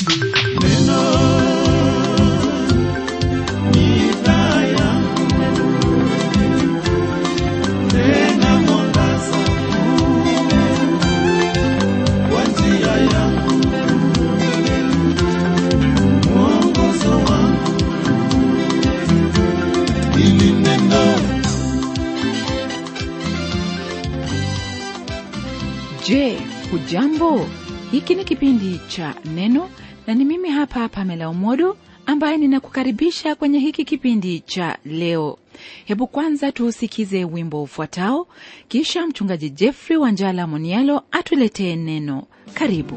Je, hujambo? Hiki ni kipindi cha Neno na ni mimi hapa Pamela Umodo ambaye ninakukaribisha kwenye hiki kipindi cha leo. Hebu kwanza tuusikize wimbo ufuatao, kisha mchungaji Jeffrey Wanjala Monialo atuletee neno. Karibu.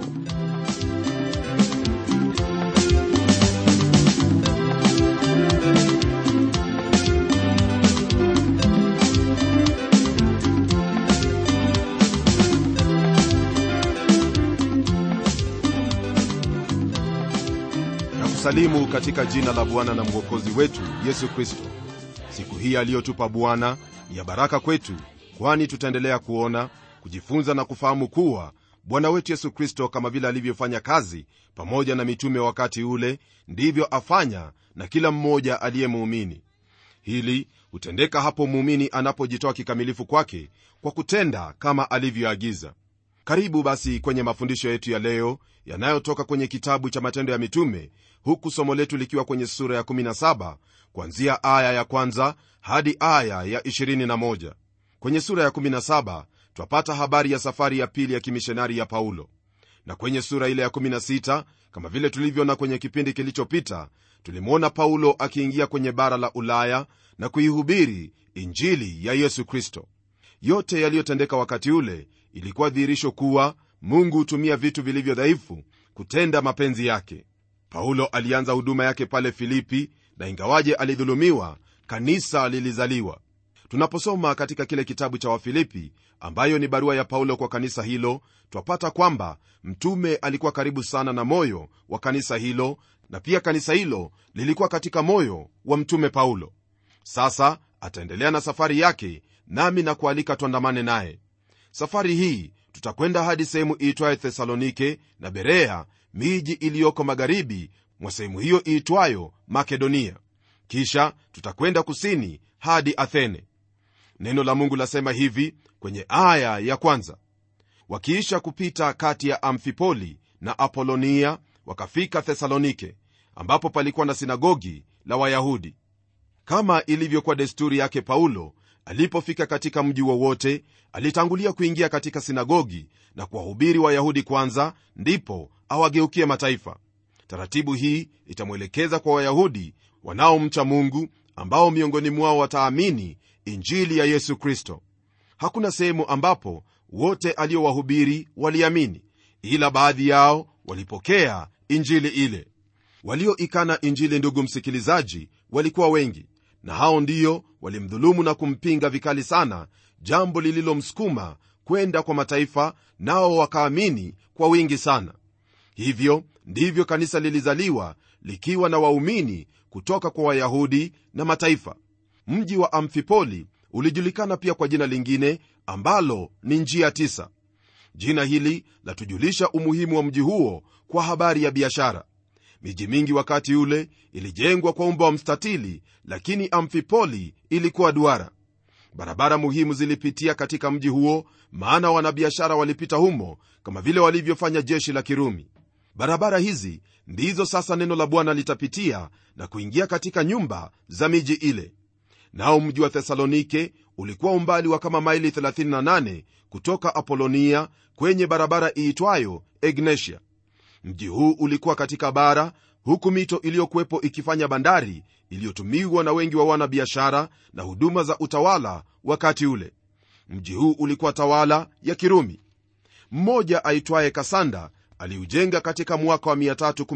nakusalimu katika jina la bwana na mwokozi wetu yesu kristo siku hii aliyotupa bwana ni ya baraka kwetu kwani tutaendelea kuona kujifunza na kufahamu kuwa bwana wetu yesu kristo kama vile alivyofanya kazi pamoja na mitume wakati ule ndivyo afanya na kila mmoja aliye muumini hili hutendeka hapo muumini anapojitoa kikamilifu kwake kwa kutenda kama alivyoagiza karibu basi kwenye mafundisho yetu ya leo yanayotoka kwenye kitabu cha matendo ya mitume huku somo letu likiwa kwenye sura ya 17 kuanzia aya ya kwanza hadi aya ya 21 kwenye sura ya 17 twapata habari ya safari ya pili ya kimishonari ya paulo na kwenye sura ile ya 16 kama vile tulivyoona kwenye kipindi kilichopita tulimwona paulo akiingia kwenye bara la ulaya na kuihubiri injili ya yesu kristo yote yaliyotendeka wakati ule ilikuwa dhihirisho kuwa mungu hutumia vitu vilivyo dhaifu kutenda mapenzi yake paulo alianza huduma yake pale filipi na ingawaje alidhulumiwa kanisa lilizaliwa tunaposoma katika kile kitabu cha wafilipi ambayo ni barua ya paulo kwa kanisa hilo twapata kwamba mtume alikuwa karibu sana na moyo wa kanisa hilo na pia kanisa hilo lilikuwa katika moyo wa mtume paulo sasa ataendelea na safari yake nami na kualika tuandamane naye safari hii tutakwenda hadi sehemu iitwayo thesalonike na berea miji iliyoko magharibi mwa sehemu hiyo iitwayo makedonia kisha tutakwenda kusini hadi athene neno la mungu lasema hivi kwenye aya ya kwanza wakiisha kupita kati ya amfipoli na apolonia wakafika thesalonike ambapo palikuwa na sinagogi la wayahudi kama ilivyokuwa desturi yake paulo alipofika katika mji wowote alitangulia kuingia katika sinagogi na kuwahubiri wayahudi kwanza ndipo awageukie mataifa taratibu hii itamwelekeza kwa wayahudi wanaomcha mungu ambao miongoni mwao wataamini injili ya yesu kristo hakuna sehemu ambapo wote aliowahubiri waliamini ila baadhi yao walipokea injili ile walioikana injili ndugu msikilizaji walikuwa wengi na hao ndiyo walimdhulumu na kumpinga vikali sana jambo lililomsukuma kwenda kwa mataifa nao wakaamini kwa wingi sana hivyo ndivyo kanisa lilizaliwa likiwa na waumini kutoka kwa wayahudi na mataifa mji wa amfipoli ulijulikana pia kwa jina lingine ambalo ni njia tisa jina hili latujulisha umuhimu wa mji huo kwa habari ya biashara miji mingi wakati ule ilijengwa kwa umbo wa mstatili lakini amfipoli ilikuwa duara barabara muhimu zilipitia katika mji huo maana wanabiashara walipita humo kama vile walivyofanya jeshi la kirumi barabara hizi ndizo sasa neno la bwana litapitia na kuingia katika nyumba za miji ile nao mji wa thesalonike ulikuwa umbali wa kama maili 38 kutoka apolonia kwenye barabara iitwayo egnesia mji huu ulikuwa katika bara huku mito iliyokuwepo ikifanya bandari iliyotumiwa na wengi wa wanabiashara na huduma za utawala wakati ule mji huu ulikuwa tawala ya kirumi mmoja aitwaye kasanda aliujenga katika mwaka wa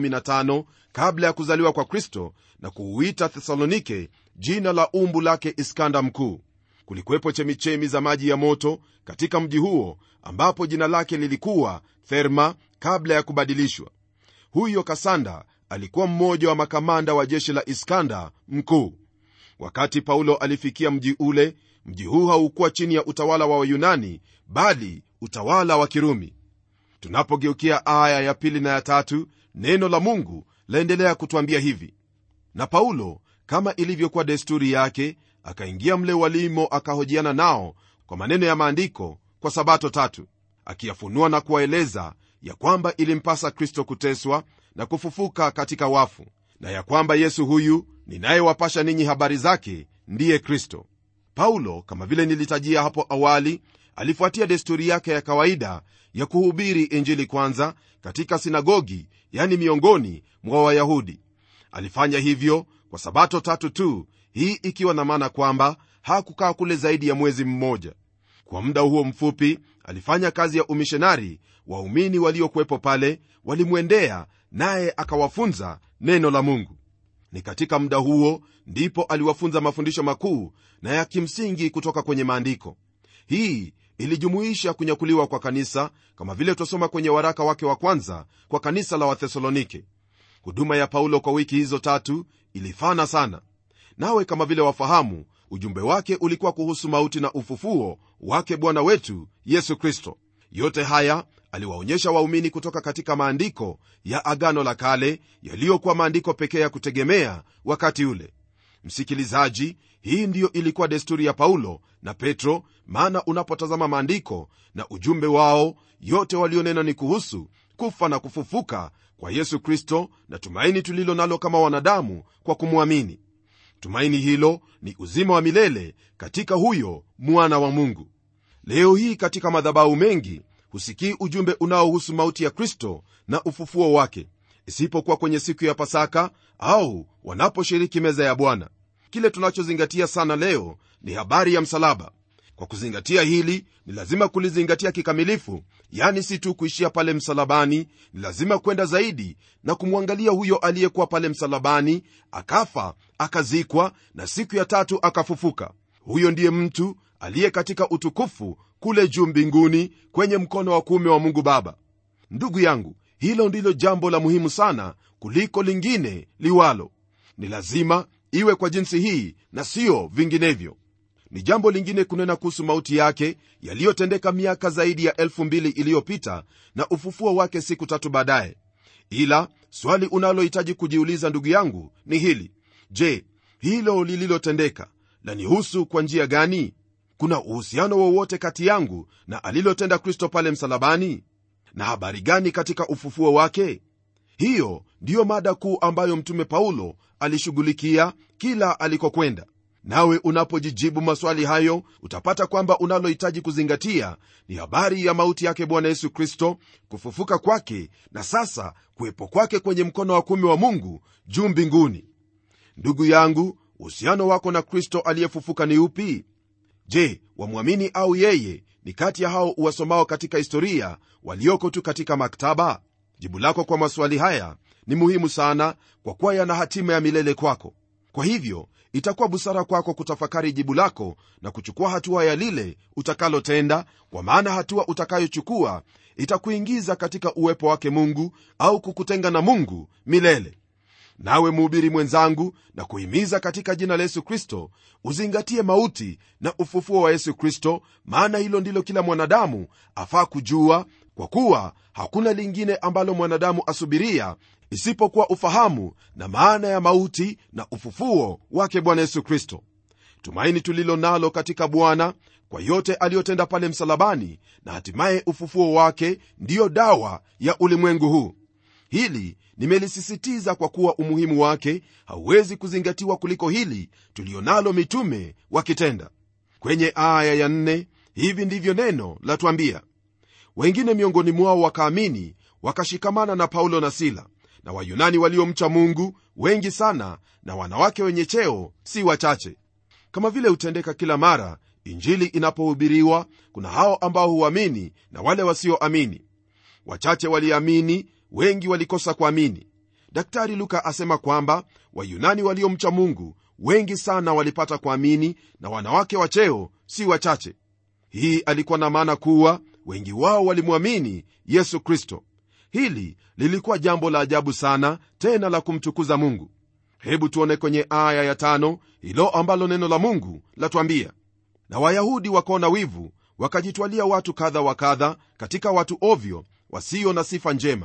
315 kabla ya kuzaliwa kwa kristo na kuuita thesalonike jina la umbu lake iskanda mkuu kulikuwepo chemichemi za maji ya moto katika mji huo ambapo jina lake lilikuwa therma kabla ya kubadilishwa huyo kasanda alikuwa mmoja wa makamanda wa jeshi la iskanda mkuu wakati paulo alifikia mji ule mji huu haukuwa chini ya utawala wa wayunani bali utawala wa kirumi tunapogeukia aya ya pili na ya tatu neno la mungu laendelea kutwambia hivi na paulo kama ilivyokuwa desturi yake akaingia mle walimo akahojiana nao kwa maneno ya maandiko kwa sabato tatu akiyafunua na kuwaeleza ya kwamba ilimpasa kristo kuteswa na kufufuka katika wafu na ya kwamba yesu huyu ninayewapasha ninyi habari zake ndiye kristo paulo kama vile nilitajia hapo awali alifuatia desturi yake ya kawaida ya kuhubiri injili kwanza katika sinagogi yani miongoni mwa wayahudi alifanya hivyo kwa sabato tatu tu hii ikiwa na maana kwamba hakukaa kule zaidi ya mwezi mmoja kwa muda huo mfupi alifanya kazi ya umishonari waumini waliokuwepo pale walimwendea naye akawafunza neno la mungu ni katika muda huo ndipo aliwafunza mafundisho makuu na ya kimsingi kutoka kwenye maandiko hii ilijumuisha kunyakuliwa kwa kanisa kama vile twasoma kwenye waraka wake wa kwanza kwa kanisa la wathesalonike huduma ya paulo kwa wiki hizo tatu ilifana sana nawe kama vile wafahamu ujumbe wake ulikuwa kuhusu mauti na ufufuo wake bwana wetu yesu kristo yote haya aliwaonyesha waumini kutoka katika maandiko ya agano la kale yaliyokuwa maandiko pekee ya kutegemea wakati ule msikilizaji hii ndiyo ilikuwa desturi ya paulo na petro maana unapotazama maandiko na ujumbe wao yote walionena ni kuhusu kufa na kufufuka kwa yesu kristo na tumaini tulilo nalo kama wanadamu kwa kumwamini tumaini hilo ni uzima wa milele katika huyo mwana wa mungu leo hii katika madhabahu mengi husikii ujumbe unaohusu mauti ya kristo na ufufuo wake isipokuwa kwenye siku ya pasaka au wanaposhiriki meza ya bwana kile tunachozingatia sana leo ni habari ya msalaba kwa kuzingatia hili ni lazima kulizingatia kikamilifu yani si tu kuishia pale msalabani ni lazima kwenda zaidi na kumwangalia huyo aliyekuwa pale msalabani akafa akazikwa na siku ya tatu akafufuka huyo ndiye mtu aliye katika utukufu kule juu mbinguni kwenye mkono wa kuume wa mungu baba ndugu yangu hilo ndilo jambo la muhimu sana kuliko lingine liwalo ni lazima iwe kwa jinsi hii na siyo vinginevyo ni jambo lingine kunena kuhusu mauti yake yaliyotendeka miaka zaidi ya elfu mbili iliyopita na ufufuo wake siku tatu baadaye ila swali unalohitaji kujiuliza ndugu yangu ni hili je hilo lililotendeka lanihusu kwa njia gani kuna uhusiano wowote kati yangu na alilotenda kristo pale msalabani na habari gani katika ufufuo wake hiyo ndiyo mada kuu ambayo mtume paulo alishughulikia kila alikokwenda nawe unapojijibu maswali hayo utapata kwamba unalohitaji kuzingatia ni habari ya mauti yake bwana yesu kristo kufufuka kwake na sasa kuwepo kwake kwenye mkono wa kumi wa mungu juu mbinguni ndugu yangu uhusiano wako na kristo aliyefufuka ni upi je wamwamini au yeye ni kati ya hao uwasomao katika historia walioko tu katika maktaba jibu lako kwa maswali haya ni muhimu sana kwa kuwa yana hatima ya milele kwako kwa hivyo itakuwa busara kwako kutafakari jibu lako na kuchukua hatua ya lile utakalotenda kwa maana hatua utakayochukua itakuingiza katika uwepo wake mungu au kukutenga na mungu milele nawe mhubiri mwenzangu na kuhimiza katika jina la yesu kristo uzingatie mauti na ufufuo wa yesu kristo maana hilo ndilo kila mwanadamu afaa kujua kwa kuwa hakuna lingine ambalo mwanadamu asubiria isipokuwa ufahamu na maana ya mauti na ufufuo wake bwana yesu kristo tumaini tulilo nalo katika bwana kwa yote aliyotenda pale msalabani na hatimaye ufufuo wake ndiyo dawa ya ulimwengu huu hili nimelisisitiza kwa kuwa umuhimu wake hauwezi kuzingatiwa kuliko hili tulionalo mitume wakitenda kwenye aya ya nne hivi ndivyo neno latwambia wengine miongoni mwao wakaamini wakashikamana na paulo na sila na wayunani waliomcha mungu wengi sana na wanawake wenye cheo si wachache kama vile hutendeka kila mara injili inapohubiriwa kuna hao ambao huamini na wale wasioamini wachache waliamini wengi walikosa kuamini daktari luka asema kwamba wayunani waliomcha mungu wengi sana walipata kuamini na wanawake wa cheo si wachache hii alikuwa na maana kuwa wengi wao walimwamini yesu kristo hili lilikuwa jambo la ajabu sana tena la kumtukuza mungu hebu tuone kwenye aya ya tano hilo ambalo neno la mungu latwambia na wayahudi wakaona wivu wakajitwalia watu kadha wa kadha katika watu ovyo wasio na sifa njema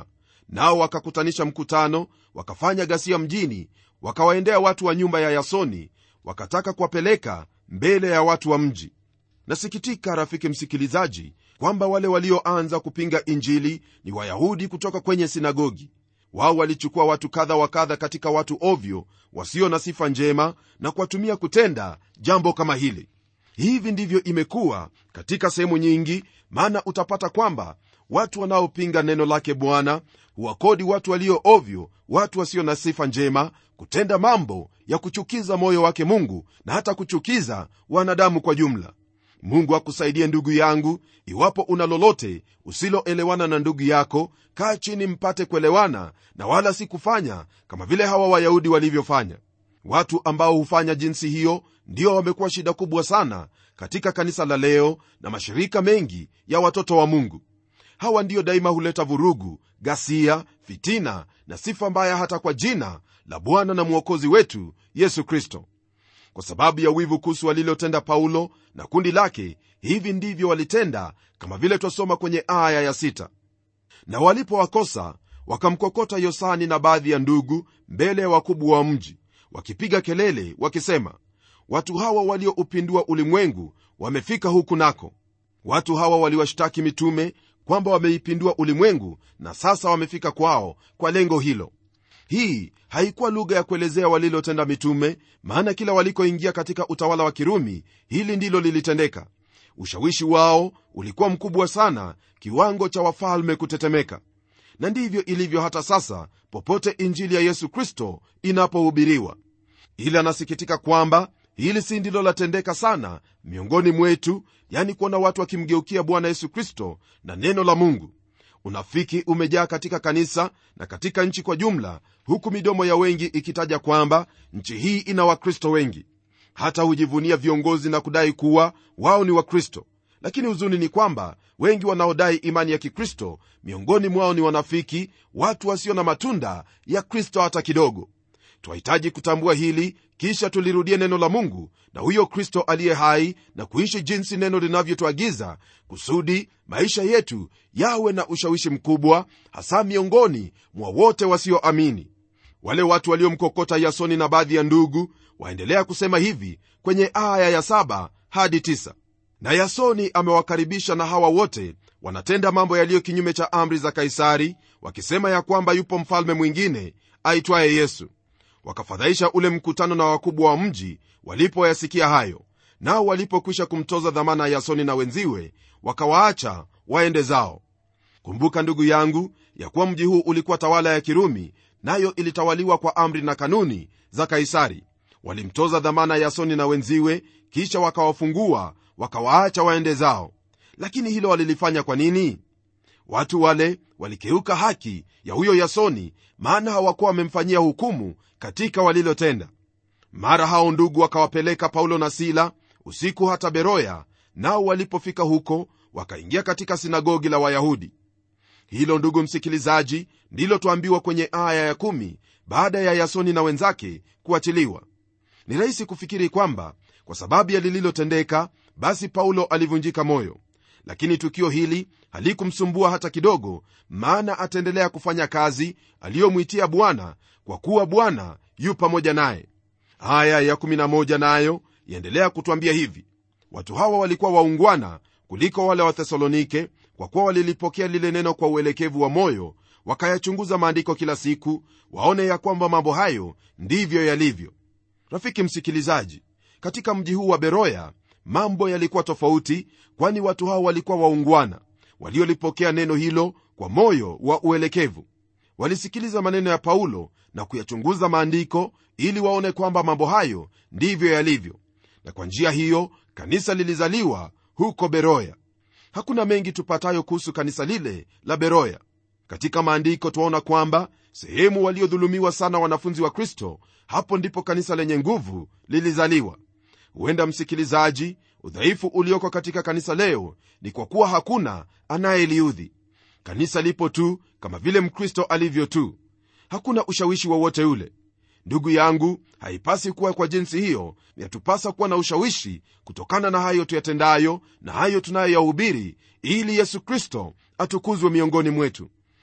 nao wakakutanisha mkutano wakafanya ghasia mjini wakawaendea watu wa nyumba ya yasoni wakataka kuwapeleka mbele ya watu wa mji nasikitika rafiki msikilizaji kwamba wale walioanza kupinga injili ni wayahudi kutoka kwenye sinagogi wao walichukua watu kadha wa kadha katika watu ovyo wasio na sifa njema na kuwatumia kutenda jambo kama hili hivi ndivyo imekuwa katika sehemu nyingi maana utapata kwamba watu wanaopinga neno lake bwana huwakodi watu walio ovyo watu wasio na sifa njema kutenda mambo ya kuchukiza moyo wake mungu na hata kuchukiza wanadamu kwa jumla mungu akusaidie ndugu yangu iwapo una lolote usiloelewana na ndugu yako kaa chini mpate kuelewana na wala si kufanya kama vile hawa wayahudi walivyofanya watu ambao hufanya jinsi hiyo ndio wamekuwa shida kubwa sana katika kanisa la leo na mashirika mengi ya watoto wa mungu hawa ndiyo daima huleta vurugu ghasia fitina na sifa mbaya hata kwa jina la bwana na mwokozi wetu yesu kristo kwa sababu ya wivu kuhusu walilotenda paulo na kundi lake hivi ndivyo walitenda kama vile twasoma kwenye aya ya sita. na walipowakosa wakamkokota yosani na baadhi ya ndugu mbele ya wakubwa wa mji wakipiga kelele wakisema watu hawa walioupindua ulimwengu wamefika huku nako watu hawa waliwashtaki mitume kwamba wameipindua ulimwengu na sasa wamefika kwao kwa lengo hilo hii haikuwa lugha ya kuelezea walilotenda mitume maana kila walikoingia katika utawala wa kirumi hili ndilo lilitendeka ushawishi wao ulikuwa mkubwa sana kiwango cha wafalme kutetemeka na ndivyo ilivyo hata sasa popote injili ya yesu kristo inapohubiriwa ila anasikitika kwamba hili si ndilo latendeka sana miongoni mwetu yani kuona watu wakimgeukia bwana yesu kristo na neno la mungu unafiki umejaa katika kanisa na katika nchi kwa jumla huku midomo ya wengi ikitaja kwamba nchi hii ina wakristo wengi hata hujivunia viongozi na kudai kuwa wao ni wakristo lakini huzuni ni kwamba wengi wanaodai imani ya kikristo miongoni mwao ni wanafiki watu wasio na matunda ya kristo hata kidogo twahitaji kutambua hili kisha tulirudie neno la mungu na huyo kristo aliye hai na kuishi jinsi neno linavyotuagiza kusudi maisha yetu yawe na ushawishi mkubwa hasa miongoni mwa wote wasioamini wale watu waliomkokota yasoni na baadhi ya ndugu waendelea kusema hivi kwenye aya ya saba hadi tisa. na yasoni amewakaribisha na hawa wote wanatenda mambo yaliyo kinyume cha amri za kaisari wakisema ya kwamba yupo mfalme mwingine aitwaye yesu wakafadhaisha ule mkutano na wakubwa wa mji walipoyasikia hayo nao walipokwisha kumtoza dhamana yasoni na wenziwe wakawaacha waende zao kumbuka ndugu yangu ya kuwa mji huu ulikuwa tawala ya kirumi nayo ilitawaliwa kwa amri na kanuni za kaisari walimtoza dhamana yasoni na wenziwe kisha wakawafungua wakawaacha waende zao lakini hilo walilifanya kwa nini watu wale walikeuka haki ya huyo yasoni maana hawakuwa wamemfanyia hukumu katika walilotenda mara hao ndugu wakawapeleka paulo na sila usiku hata beroya nao walipofika huko wakaingia katika sinagogi la wayahudi hilo ndugu msikilizaji ndilo twambiwa kwenye aya ya kumi baada ya yasoni na wenzake kuachiliwa ni rahisi kufikiri kwamba kwa sababu ya lililotendeka basi paulo alivunjika moyo lakini tukio hili halikumsumbua hata kidogo maana ataendelea kufanya kazi aliyomwitia bwana kwa kuwa bwana yu pamoja naye aya ya 11 nayo yaendelea kutwambia hivi watu hawa walikuwa waungwana kuliko wale wa thesalonike kwa kuwa walilipokea lile neno kwa uelekevu wa moyo wakayachunguza maandiko kila siku waone ya kwamba mambo hayo ndivyo yalivyo rafiki msikilizaji katika mji huu wa beroya mambo yalikuwa tofauti kwani watu hao walikuwa waungwana waliolipokea neno hilo kwa moyo wa uelekevu walisikiliza maneno ya paulo na kuyachunguza maandiko ili waone kwamba mambo hayo ndivyo yalivyo na kwa njia hiyo kanisa lilizaliwa huko beroya hakuna mengi tupatayo kuhusu kanisa lile la beroya katika maandiko twaona kwamba sehemu waliodhulumiwa sana wanafunzi wa kristo hapo ndipo kanisa lenye nguvu lilizaliwa huenda msikilizaji udhaifu ulioko katika kanisa leo ni kwa kuwa hakuna anayeliudhi kanisa lipo tu kama vile mkristo alivyo tu hakuna ushawishi wowote ule ndugu yangu haipasi kuwa kwa jinsi hiyo yatupasa kuwa na ushawishi kutokana na hayo tuyatendayo na hayo tunayoyahubiri ili yesu kristo atukuzwe miongoni mwetu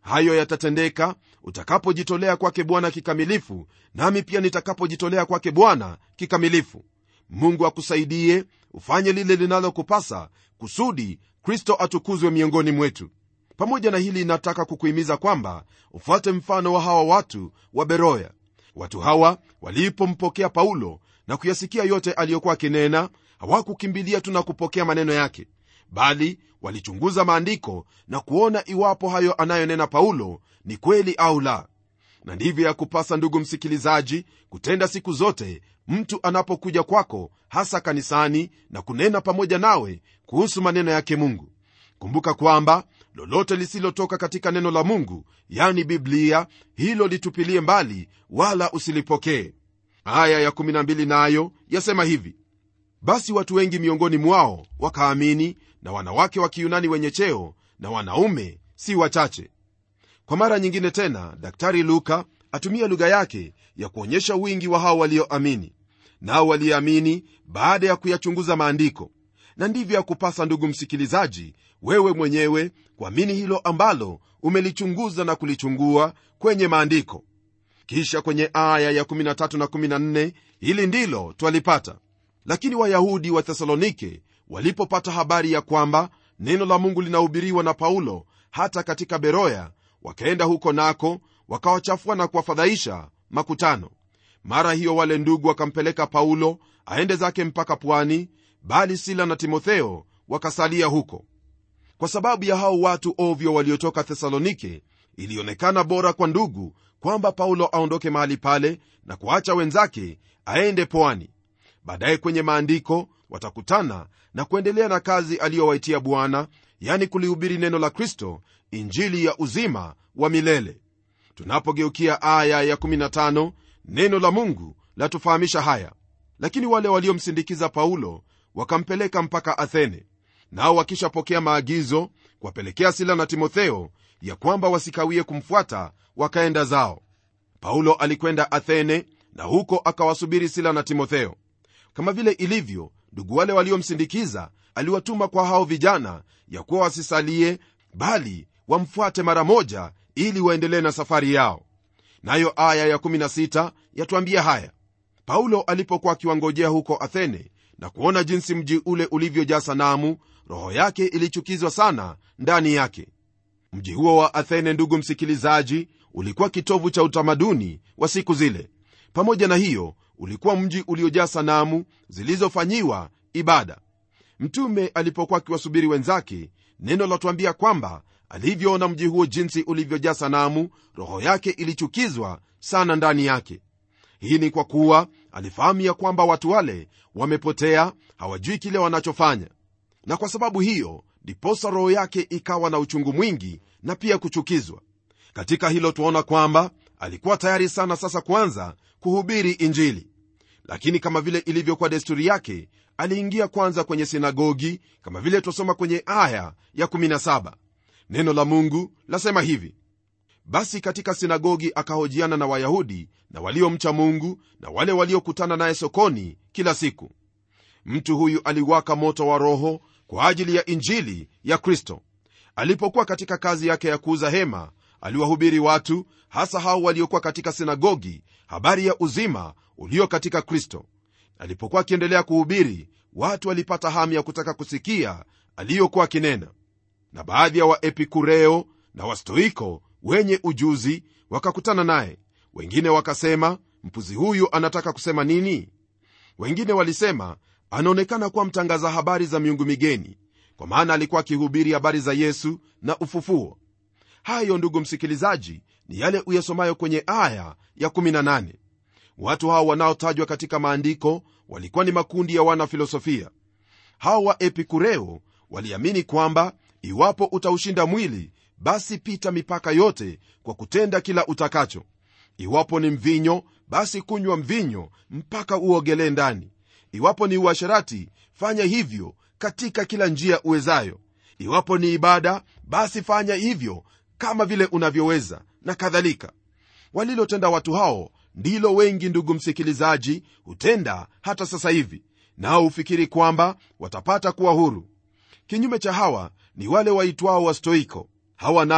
hayo yatatendeka utakapojitolea kwake bwana kikamilifu nami pia nitakapojitolea kwake bwana kikamilifu mungu akusaidie ufanye lile linalokupasa kusudi kristo atukuzwe miongoni mwetu pamoja na hili nataka kukuhimiza kwamba ufuate mfano wa hawa watu wa beroya watu hawa walipompokea paulo na kuyasikia yote aliyokuwa akinena hawakukimbilia tu na kupokea maneno yake bali walichunguza maandiko na kuona iwapo hayo anayonena paulo ni kweli au la na ndivyo ya kupasa ndugu msikilizaji kutenda siku zote mtu anapokuja kwako hasa kanisani na kunena pamoja nawe kuhusu maneno yake mungu kumbuka kwamba lolote lisilotoka katika neno la mungu yani biblia hilo litupilie mbali wala usilipokee aya ya12 nayo yasema hivi basi watu wengi miongoni mwao wakaamini na wanawake wa kiyunani wenye cheo na wanaume si wachache kwa mara nyingine tena daktari luka atumia lugha yake ya kuonyesha wingi wa hao walioamini nao waliamini baada ya kuyachunguza maandiko na ndivyo ya kupasa ndugu msikilizaji wewe mwenyewe kuamini hilo ambalo umelichunguza na kulichungua kwenye maandiko kisha kwenye aya ya 13 na 14 hili ndilo twalipata lakini wayahudi wa thesalonike walipopata habari ya kwamba neno la mungu linahubiriwa na paulo hata katika beroya wakaenda huko nako wakawachafua na kuwafadhaisha makutano mara hiyo wale ndugu wakampeleka paulo aende zake mpaka pwani bali sila na timotheo wakasalia huko kwa sababu ya hao watu ovyo waliotoka thesalonike ilionekana bora kwa ndugu kwamba paulo aondoke mahali pale na kuacha wenzake aende pwani baadaye kwenye maandiko watakutana na kuendelea na kazi aliyowaitia bwana yani kulihubiri neno la kristo injili ya uzima wa milele tunapogeukia aya ya 15 neno la mungu latufahamisha haya lakini wale waliomsindikiza paulo wakampeleka mpaka athene nao wakishapokea maagizo kuwapelekea sila na timotheo ya kwamba wasikawie kumfuata wakaenda zao paulo alikwenda athene na huko akawasubiri sila na timotheo kama vile ilivyo ndugu wale waliomsindikiza aliwatuma kwa hao vijana ya kuwa wasisalie bali wamfuate mara moja ili waendelee na safari yao nayo aya ya16 yatuambia haya paulo alipokuwa akiwangojea huko athene na kuona jinsi mji ule ulivyojaa sanamu roho yake ilichukizwa sana ndani yake mji huo wa athene ndugu msikilizaji ulikuwa kitovu cha utamaduni wa siku zile pamoja na hiyo ulikuwa mji uliojaa sanamu zilizofanyiwa ibada mtume alipokuwa akiwasubiri wenzake neno latuambia kwamba alivyoona mji huo jinsi ulivyojaa sanamu roho yake ilichukizwa sana ndani yake hii ni kwa kuwa alifahamu ya kwamba watu wale wamepotea hawajui kile wanachofanya na kwa sababu hiyo ndiposa roho yake ikawa na uchungu mwingi na pia kuchukizwa katika hilo tuaona kwamba alikuwa tayari sana sasa kwanza kuhubiri injili lakini kama vile ilivyokuwa desturi yake aliingia kwanza kwenye sinagogi kama vile twasoma kwenye aya ya 17 neno la mungu lasema hivi basi katika sinagogi akahojiana na wayahudi na waliomcha mungu na wale waliokutana naye sokoni kila siku mtu huyu aliwaka moto wa roho kwa ajili ya injili ya kristo alipokuwa katika kazi yake ya kuuza hema aliwahubiri watu hasa hao waliokuwa katika sinagogi habari ya uzima ulio katika kristo alipokuwa akiendelea kuhubiri watu walipata hamu ya kutaka kusikia aliyokuwa akinena na baadhi ya waepikureo na wastoiko wenye ujuzi wakakutana naye wengine wakasema mpuzi huyu anataka kusema nini wengine walisema anaonekana kuwa mtangaza habari za miungu migeni kwa maana alikuwa akihubiri habari za yesu na ufufuo hayo ndugu msikilizaji ni yale uyasomayo kwenye aya ya 18 watu hao wanaotajwa katika maandiko walikuwa ni makundi ya wana filosofia hao wa epikureo waliamini kwamba iwapo utaushinda mwili basi pita mipaka yote kwa kutenda kila utakacho iwapo ni mvinyo basi kunywa mvinyo mpaka uogelee ndani iwapo ni uasherati fanya hivyo katika kila njia uwezayo iwapo ni ibada basi fanya hivyo kama vile unavyoweza na kadhalika walilotenda watu hao ndilo wengi ndugu msikilizaji hutenda hata sasa hivi nao hufikiri kwamba watapata kuwa huru kinyume cha hawa ni wale waitwao wastoiko hawa nao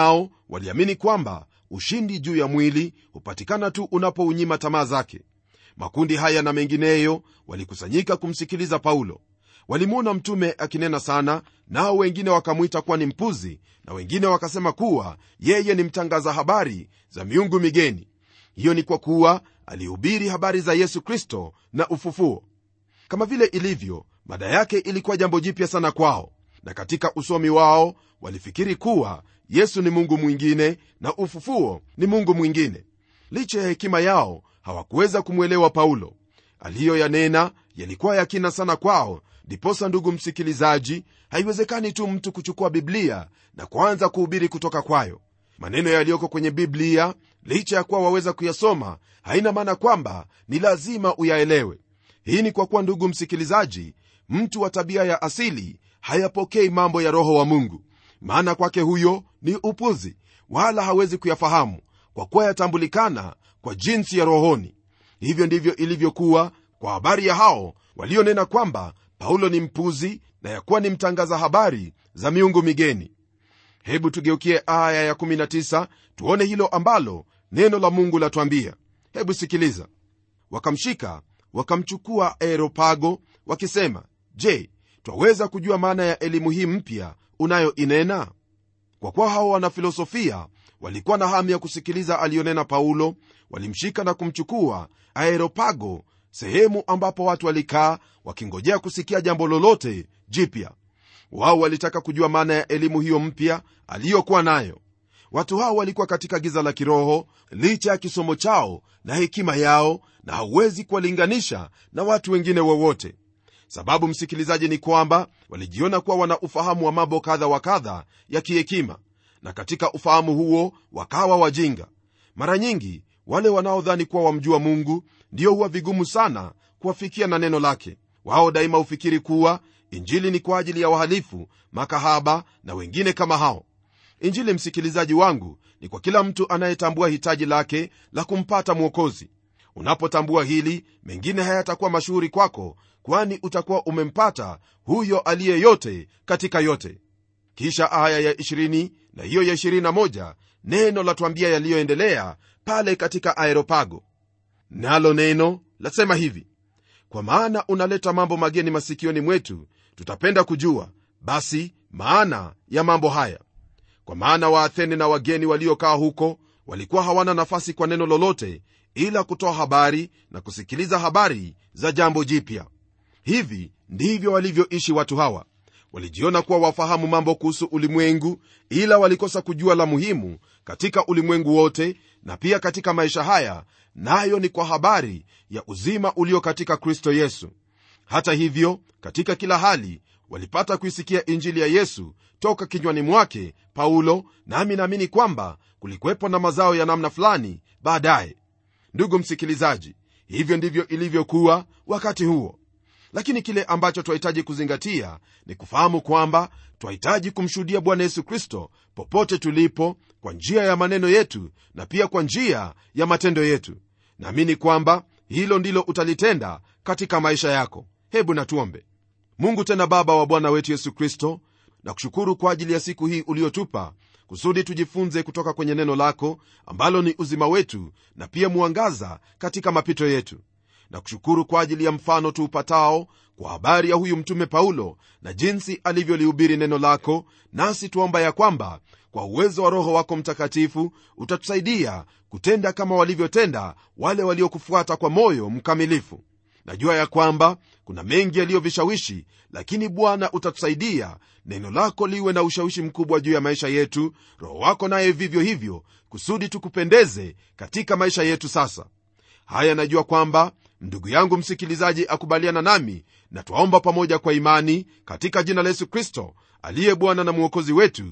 waliamini kwamba ushindi juu ya mwili hupatikana tu unapounyima tamaa zake makundi haya na mengineyo walikusanyika kumsikiliza paulo walimwona mtume akinena sana nao wengine wakamwita kuwa ni mpuzi na wengine wakasema kuwa yeye ni mtangaza habari za miungu migeni hiyo ni kwa kuwa alihubiri habari za yesu kristo na ufufuo kama vile ilivyo mada yake ilikuwa jambo jipya sana kwao na katika usomi wao walifikiri kuwa yesu ni mungu mwingine na ufufuo ni mungu mwingine licha ya hekima yao hawakuweza kumwelewa paulo aliyoyanena yalikuwa yakina sana kwao ndiposa ndugu msikilizaji haiwezekani tu mtu kuchukua biblia na kuanza kuhubiri kutoka kwayo maneno yaliyoko kwenye biblia licha ya kuwa waweza kuyasoma haina maana kwamba ni lazima uyaelewe hii ni kwa kuwa ndugu msikilizaji mtu wa tabia ya asili hayapokei mambo ya roho wa mungu maana kwake huyo ni upuzi wala hawezi kuyafahamu kwa kuwa yatambulikana kwa jinsi ya rohoni hivyo ndivyo ilivyokuwa kwa habari ya hao walionena kwamba paulo ni mpuzi na ya kuwa ni mtangaza habari za miungu migeni hebu tugeukie aya ya19 tuone hilo ambalo neno la mungu latwambia hebu sikiliza wakamshika wakamchukua aeropago wakisema je twaweza kujua maana ya elimu hii mpya unayoinena kwa kuwa hao wanafilosofia walikuwa na hamu ya kusikiliza aliyonena paulo walimshika na kumchukua aeropago sehemu ambapo watu walikaa wakingojea kusikia jambo lolote jipya wao walitaka kujua maana ya elimu hiyo mpya aliyokuwa nayo watu hao walikuwa katika giza la kiroho licha ya kisomo chao na hekima yao na hauwezi kuwalinganisha na watu wengine wowote sababu msikilizaji ni kwamba walijiona kuwa wana ufahamu wa mambo kadha wa kadha ya kihekima na katika ufahamu huo wakawa wajinga mara nyingi wale wanaodhani kuwa wamjua mungu ndio huwa vigumu sana kuwafikia na neno lake wao daima hufikiri kuwa injili ni kwa ajili ya wahalifu makahaba na wengine kama hao injili msikilizaji wangu ni kwa kila mtu anayetambua hitaji lake la kumpata mwokozi unapotambua hili mengine hayatakuwa mashuhuri kwako kwani utakuwa umempata huyo aliye yote katika yote kisha aya ya 20 na hiyo ya 21 neno latwambia yaliyoendelea pale katika aeropago nalo neno lasema hivi kwa maana unaleta mambo mageni masikioni mwetu tutapenda kujua basi maana ya mambo haya kwa maana waathene na wageni waliokaa huko walikuwa hawana nafasi kwa neno lolote ila kutoa habari na kusikiliza habari za jambo jipya hivi ndivyo walivyoishi watu hawa walijiona kuwa wafahamu mambo kuhusu ulimwengu ila walikosa kujua la muhimu katika ulimwengu wote na pia katika maisha haya nayo na ni kwa habari ya uzima ulio katika kristo yesu hata hivyo katika kila hali walipata kuisikia injili ya yesu toka kinywani mwake paulo nami naamini kwamba kulikuwepo na mazao ya namna fulani baadaye ndugu msikilizaji hivyo ndivyo ilivyokuwa wakati huo lakini kile ambacho twahitaji kuzingatia ni kufahamu kwamba twahitaji kumshuhudia bwana yesu kristo popote tulipo kwa njia ya maneno yetu na pia kwa njia ya matendo yetu naamini kwamba hilo ndilo utalitenda katika maisha yako hebu natuombe mungu tena baba wa bwana wetu yesu kristo na kushukuru kwa ajili ya siku hii uliotupa kusudi tujifunze kutoka kwenye neno lako ambalo ni uzima wetu na pia mwangaza katika mapito yetu na kushukuru kwa ajili ya mfano tuupatao kwa habari ya huyu mtume paulo na jinsi alivyolihubiri neno lako nasi tuomba ya kwamba kwa uwezo wa roho wako mtakatifu utatusaidia kutenda kama walivyotenda wale waliokufuata kwa moyo mkamilifu najua ya kwamba kuna mengi yaliyovishawishi lakini bwana utatusaidia neno lako liwe na ushawishi mkubwa juu ya maisha yetu roho wako naye vivyo hivyo kusudi tukupendeze katika maisha yetu sasa haya najua kwamba ndugu yangu msikilizaji akubaliana nami na twaomba pamoja kwa imani katika jina la yesu kristo aliye bwana na mwokozi wetu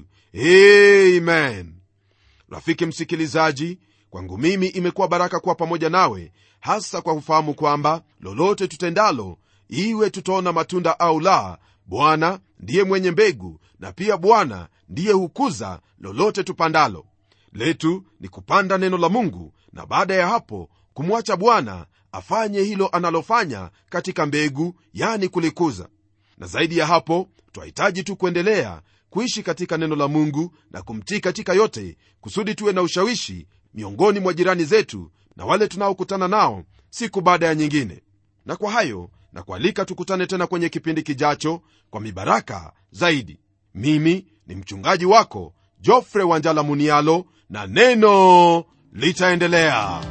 amen rafiki msikilizaji kwangu mimi imekuwa baraka kuwa pamoja nawe hasa kwa kufahamu kwamba lolote tutendalo iwe tutaona matunda au la bwana ndiye mwenye mbegu na pia bwana ndiye hukuza lolote tupandalo letu ni kupanda neno la mungu na baada ya hapo kumwacha bwana afanye hilo analofanya katika mbegu yani kulikuza na zaidi ya hapo twahitaji tu kuendelea kuishi katika neno la mungu na kumtii katika yote kusudi tuwe na ushawishi miongoni mwa jirani zetu na wale tunaokutana nao siku baada ya nyingine na kwa hayo na kualika tukutane tena kwenye kipindi kijacho kwa mibaraka zaidi mimi ni mchungaji wako jofre wanjala munialo na neno litaendelea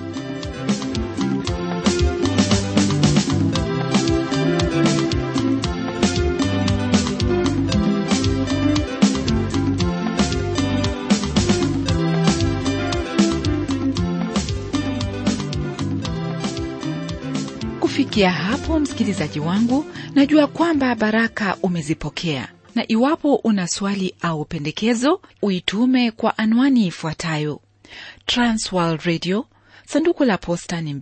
kufikia hapo msikilizaji wangu najua kwamba baraka umezipokea na iwapo una swali au pendekezo uitume kwa anwani ifuatayo transworld radio sanduku la posta ni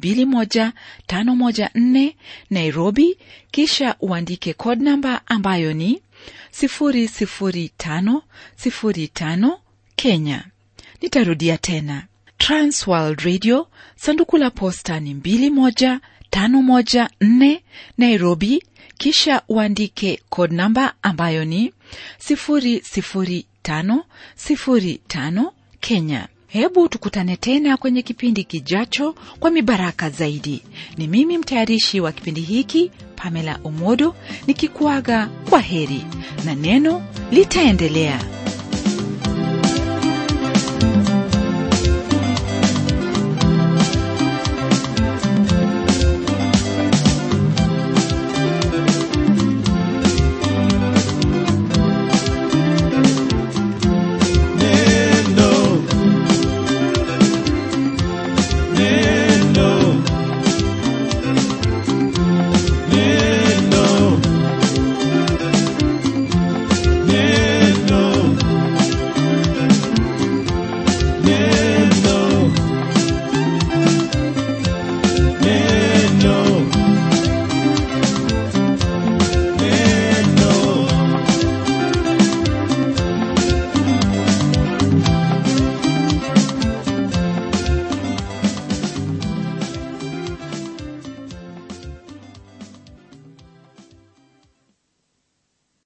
21514 nairobi kisha uandike code namba ambayo ni 00505 kenya nitarudia tena transworld radio sanduku la posta ni 21 514 Nairobi, kisha uandike code namba ambayo ni 00505 Kenya. Hebu tukutane tena kwenye kipindi kijacho kwa mibaraka zaidi. Ni mimi mtayarishi wa kipindi hiki Pamela Omodo nikikuaga kwa heri na neno litaendelea. Neno. Neno.